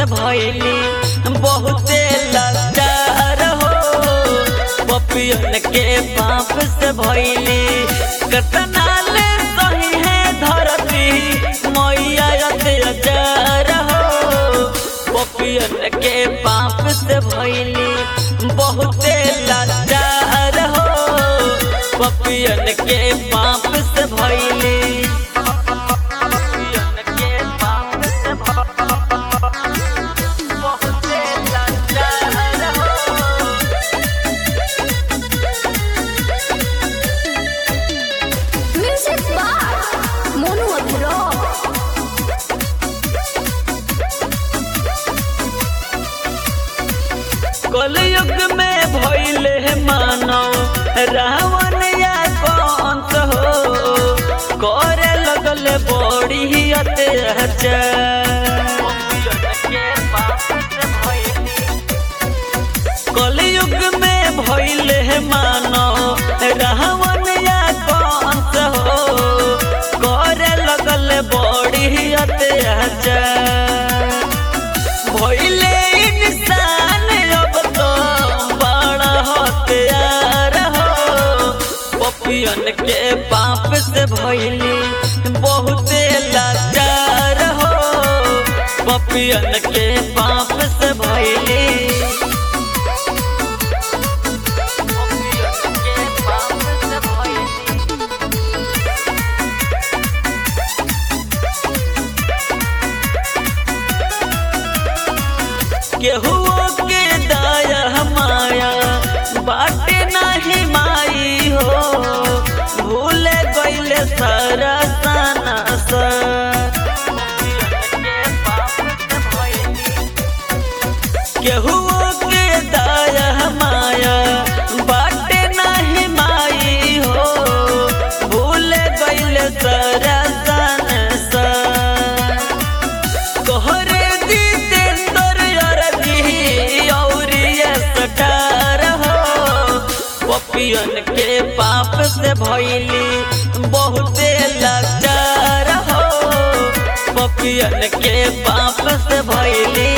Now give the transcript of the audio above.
भैली बहुते लाचार हो पपियन के पाप से भैली कतना ले सही है धरती मैया अत्याचार हो पपियन के पाप से भैली बहुते लाचार हो पपियन के पाप से भैली पपियन के पाप से बहुते लाचार हो Music by Monu Abdullah. कलयुग में भइले मानव रावण या कंस हो करे लगल बड़ी अत्याचार कलयुग में भइले मानव रावण या कंस हो करे लगल बड़ी अत्याचार भइले इंसान अब तो बड़ा हथियार हो पपियन के पाप से भइली बहुते लाचार हो पपियन के पाप से भइली पपियन के पाप से भइली केहुओ के दया माया बाटे नाही माई हो भूल गईले सारा साना सा केहुओ के दया माया बाटे नाही माई हो भूल गईले सारा साना सा तोहरे जितेंद्र अरजी और ये सटार हो पपियन के पाप से भइली बहुते लाचार हो पपियन के पाप से भइली